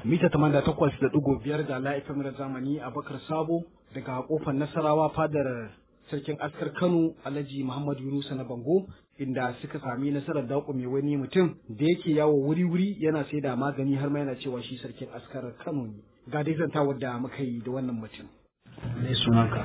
mita tamanda takwas da ɗigo biyar da la'ifin zamani a bakar sabo daga kofar nasarawa fadar sarkin askar kano alhaji muhammadu yunusa na bango inda suka sami nasarar daƙume wani mutum da yake yawo wuri-wuri yana sai da magani har ma yana cewa shi sarkin askar kano ne ga dai zantawar da muka yi da wannan mutum me sunanka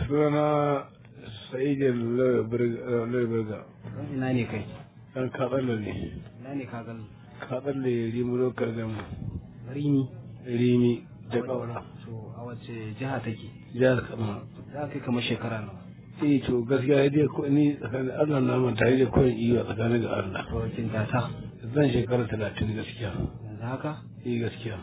sunana sa'idin lalaberga ina ne kai ɗan katsalle ne ina ne ka gani katsalle rimi lokar gama rini rimi da ƙaura to a wace jiha take jihar kama za kai kamar shekara nawa eh to gaskiya dai ko ni tsakanin allah na manta da koyin iyo a tsakanin ga allah to kin tata zan shekara talatin gaskiya yanzu haka eh gaskiya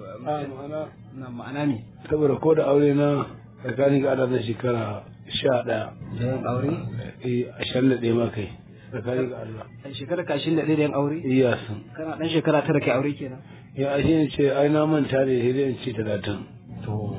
a ma'ana na ma'ana ne saboda ko da aure na tsakanin ga allah na shekara sha ɗaya da yin aure eh ashirin da ɗaya ma kai tsakanin ga allah a shekara kashin da ɗaya da yin aure iya sun kana ɗan shekara tara kai aure kenan ya ashe ne ce ai na manta da sai dai in ce talatin to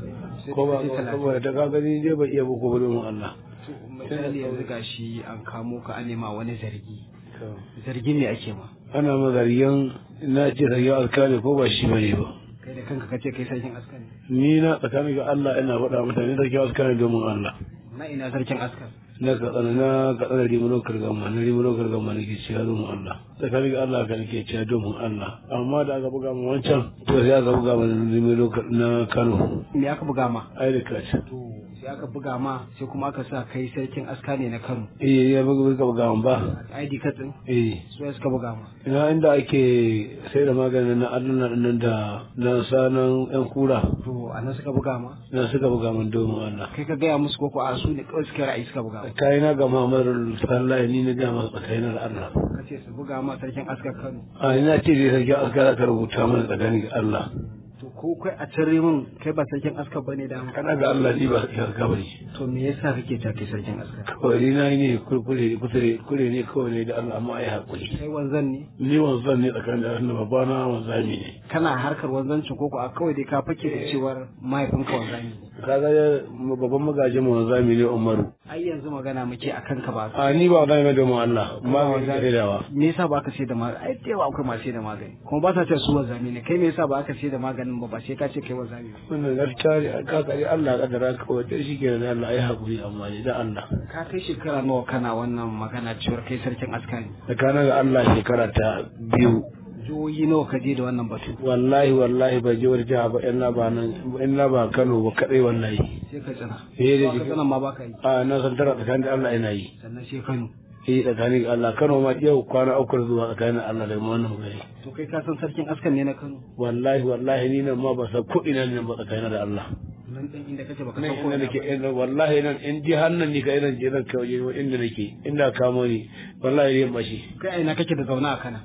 ko ba saboda ta ka gani dai ba iya buku ba domin Allah misali yanzu gashi an kamo ka an nema wani zargi zargi ne ake ma ana ma zargin na ce zargin alkali ko ba shi bane ba kai da kanka kace kai sarkin askar ne ni na tsakanin ga Allah ina faɗa mutane zargin alkali domin Allah na ina sarkin askar na katsana na katsana rimano kargama na rimano kargama na ke ciya domin Allah tsakanin ga Allah ka nake ciya domin Allah amma da aka buga mu wancan to sai aka buga mu rimano na Kano me aka buga ma ai da kaci to sai aka buga ma sai kuma aka sa kai sarkin aska ne na Kano eh ya buga buga mu ba ID card din eh su suka buga ma ina inda ake sai da maganin na Allah nan da na sanan yan kura to anan suka buga ma na suka buga min domin Allah kai ka gaya musu koko a su ne kawai suka ra'ayi suka buga ma kai na ga Muhammadu sallallahu ni na ga masa tsakanin da Allah kace su buga ma sarkin askar Kano a ina ce dai sarki askara ka rubuta mana tsakanin ga Allah to ko kai a cire min kai ba sarkin askar bane da kana ga Allah ni ba sarki askara bane to me yasa kake ta kai sarkin askar kawai ni na yi ne kurkure kusure kure ne kawai ne da Allah amma ai hakuri kai wanzan ne ni wanzan ne tsakanin da Allah babana wanzami ne kana harkar wanzancin koko a kawai dai ka fake da cewar mahaifinka wanzami ne kaga babban magaji mu wanzami ne Umaru ai yanzu magana muke akan ka ba a ni ba wanzami domin Allah magani da dawa me yasa ba ka sai da magani ai da yawa akwai masu sai da magani kuma ba sa ce su wanzami ne kai me yasa ba ka sai da maganin ba ba sai ka ce kai wanzami ba wannan gaskiya ne ka kare Allah ka dara ka wace shi ke da Allah ai hakuri amma ni da Allah ka kai shekara nawa kana wannan magana cewar kai sarkin askari tsakanin ga Allah shekara ta biyu jihohi nawa ka je da wannan batu wallahi wallahi ba je wani jiha ba in na ba nan in na ba Kano ba kadai wallahi sai ka tsina eh da ba ka tsina ma ba ka yi a na san tara tsakanin da Allah ina yi sannan sai Kano eh tsakanin ga Allah Kano ma yau kwana uku zuwa tsakanin Allah da wannan magana to kai ka san sarkin askan ne na Kano wallahi wallahi ni nan ma ba san ko ina ne ba tsakanin da Allah nan din inda kace baka nan san ko inda ina nake ba. inda wallahi nan in ji hannun ni ka ina je nan ka waje inda nake inda kamo ni wallahi ne mashi kai a ina kake da zauna a kana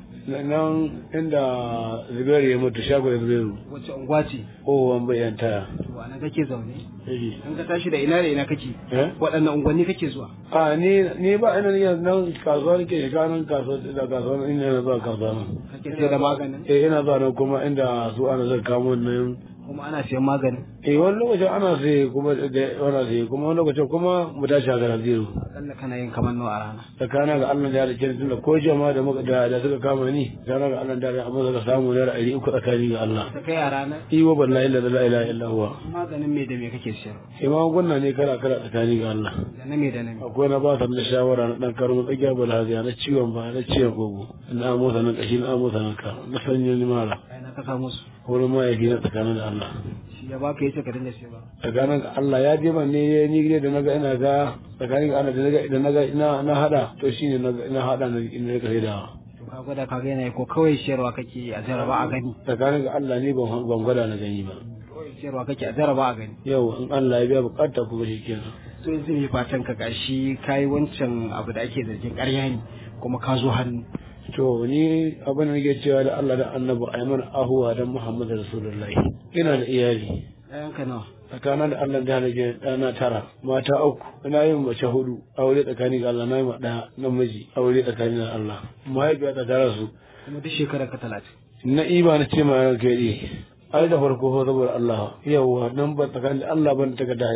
nan inda Zubairu ya mutu shago Zubairu wacce unguwa ce oh wan bayan taya to a nan kake zaune eh in ka tashi da ina da ina kake eh waɗannan unguwanni kake zuwa a ni ni ba ina ne nan kasuwa nake shiga nan kasuwa da kasuwa ina na zuwa kasuwa nan kake sai da maganin eh ina zuwa nan kuma inda su ana zai kamo nan kuma ana siyan maganin eh wani lokacin ana sai kuma da ana sai kuma wani lokacin kuma mu tashi a garin zero akalla kana yin kamar nawa a rana tsakanin ga Allah da ya rike tunda ko jama'a da muka da da suka kama ni tsakanin ga Allah da ya amma suka samu naira ɗari uku tsakani ga Allah ta kai a rana iwa wallahi la ilaha illa huwa maganin me da me kake siyar imam gunna ne kala kala tsakani ga Allah da na me da na me akwai na ba ta da shawara na dan karo tsagiya bala haziya na ciwon ba na ciwon gogo na motsa nan kashi na motsa nan ka na sanya ni mara kai na ka samu su wurin mahaifi na tsakanin da Allah shi ya baka yace ka dinga siyarwa tsakanin ga Allah ya je man ne ya ni gide da naga ina ga tsakanin ga Allah da naga idan naga ina na hada to shine naga ina hada na ina rika sai da to ka gwada ka ga yanayi ko kawai siyarwa kake a jaraba a gani tsakanin ga Allah ne ban ban gwada na gani ba kawai siyarwa kake a jaraba a gani yau in Allah ya biya bukata kuma shi kenan to yanzu me fatan ka gashi kai wancan abu da ake zargin ƙarya ne kuma ka zo hannu to ni abin da nake cewa da Allah da Annabi ayman ahuwa dan Muhammadu Rasulullahi ina da iyali ɗayanka nawa tsakanin da Allah da nake ɗana tara mata uku ina yin mace hudu aure tsakani ga Allah na yi ma ɗaya namiji aure tsakani da Allah mahaifiya ta tara su kuma duk shekarar ka talatin na iba na ce ma kai ai da farko saboda Allah yawa nan ba tsakanin da Allah ban ta ga haihuwa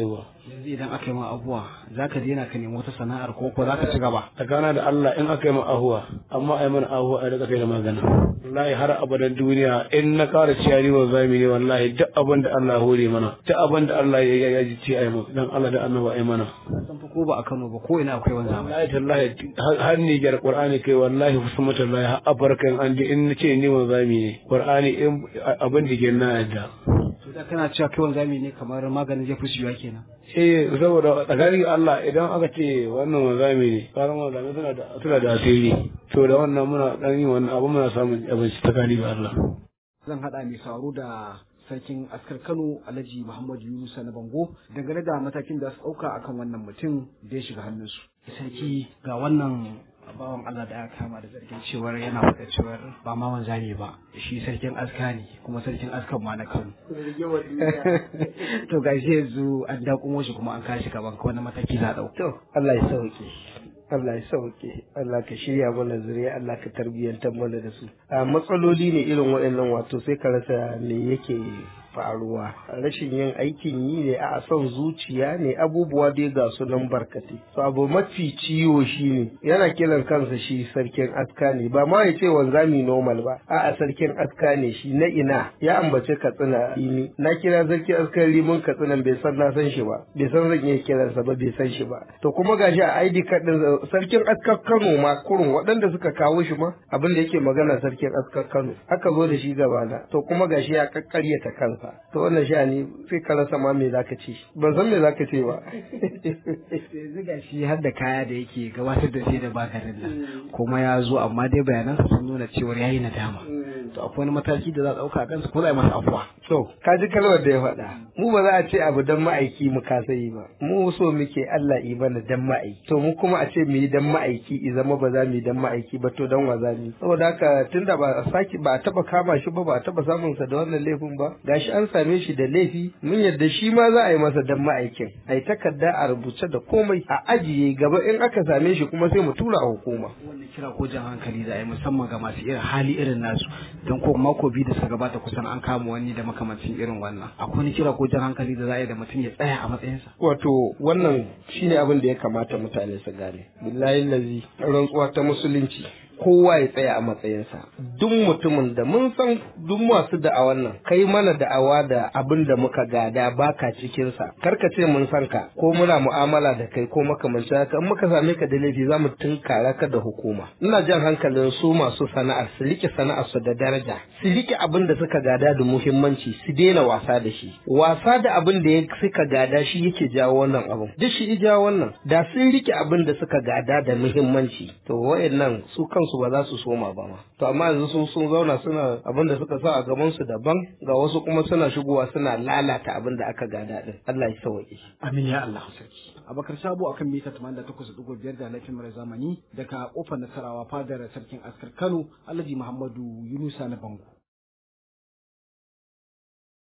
yanzu idan aka yi ma abuwa za ka daina ka nemi wata sana'ar ko ko za ka ci gaba tsakana da Allah in aka yi min ahuwa amma ai mana ahuwa ai daga kai da magana wallahi har abadan duniya in na ƙara ciyari wa zami ne wallahi duk abin da Allah ya hore mana duk abin da Allah ya ya ji ci ai mu dan Allah da annaba ai mana san fa ko ba a Kano ba ko ina akwai wani zamani wallahi tallahi har ni jar qur'ani kai wallahi husma tallahi har abarkan an ji in nace ni wa zami ne qur'ani in abin da ke na yadda to da kana cewa kai wani zamani ne kamar maganin jefi shiwa kenan eh saboda tsakanin Allah idan aka ce wannan wanzami ne karan wanzami suna da suna da asiri to da wannan muna dan yin wannan abu muna samun abinci tsakani ga Allah zan haɗa mai sauro da sarkin askar kano alhaji muhammadu yunusa na bango dangane da matakin da su ɗauka akan wannan mutum da ya shiga hannunsu sarki ga wannan bawan Allah da aka kama da zargin cewar yana faɗa cewar ba ma wanzami ba shi sarkin aska ne kuma sarkin askan ma na kano to ga shi yanzu an dakumo shi kuma an kashi gaban ka wannan mataki za a ɗauka To, Allah ya sauke. Allah ya sauke. Allah ka shirya mana zuriya, Allah ka tarbiyyantar mana da su. A matsaloli ne irin waɗannan wato sai ka rasa me yake faruwa. Rashin yin aikin yi ne a son zuciya ne abubuwa dai ga su nan barkatai. To abu mafi ciwo shi ne yana kiran kansa shi sarkin aska ne ba ma ya ce wanzami normal ba. A'a sarkin aska ne shi na ina ya ambace katsina ini. Na kira sarkin askan liman katsinan bai san na san shi ba. Bai san zan iya kiransa ba bai san shi ba. To kuma gashi a ID card din sarkin askar Kano ma kurun waɗanda suka kawo shi ma abin da yake magana sarkin askar Kano aka zo da shi gabana to kuma gashi ya kakkaryata kansa to wannan sha'ani sai ka rasa ma me zaka ce ban san me zaka ce ba yanzu ga shi har da kaya da yake gabatar da sai da bakarin nan kuma ya zo amma dai bayanan sun nuna cewar yayi nadama to akwai wani mataki da za a ɗauka a kansa ko za a yi masa afuwa to ka ji kalmar da ya faɗa mu ba za a ce abu dan ma'aiki mu kasa yi ba mu so muke Allah yi bana dan ma'aiki to mu kuma a ce mu yi dan ma'aiki i zama ba za mu yi dan ma'aiki ba to dan wa za mu yi saboda haka tunda ba a saki ba a taba kama shi ba ba a taba samun sa da wannan laifin ba gashi an same shi da laifi mun yadda shi ma za a yi masa dan ma'aikin ai takarda a rubuce da komai a ajiye gaba in aka same shi kuma sai mu tura a hukuma wannan kira ko jan hankali za a yi musamman ga masu irin hali irin nasu don ko mako biyu da suka gabata kusan an kama wani da makamancin irin wannan akwai wani kira ko jan hankali da za a yi da mutum ya tsaya a matsayinsa wato wannan shine abin da ya kamata mutane su gane billahi lazi rantsuwa ta musulunci kowa ya tsaya a matsayinsa duk mutumin da mun san duk masu da'awan nan kai mana da'awa da abin da muka gada baka cikinsa karka ce mun san ka ko muna mu'amala da kai ko makamancin haka in muka same ka da laifi za mu tunkara ka da hukuma ina jan hankalin su masu sana'ar su rike sana'ar su da daraja su rike abin da suka gada da muhimmanci su daina wasa da shi wasa da abin da suka gada shi yake jawo wannan abin duk shi ya jawo wannan da sun rike abin da suka gada da muhimmanci to wayannan su kansu ba za su soma ba ma to amma yanzu sun sun zauna suna abin da suka sa a gaban su daban ga wasu kuma suna shigowa suna lalata abin da aka gada din Allah ya sauke amin ya Allah sarki abakar sabo akan mita 88.5 da laifin mara zamani daga kofar nasarawa fadar sarkin askar Kano Alhaji Muhammadu Yunusa na Bango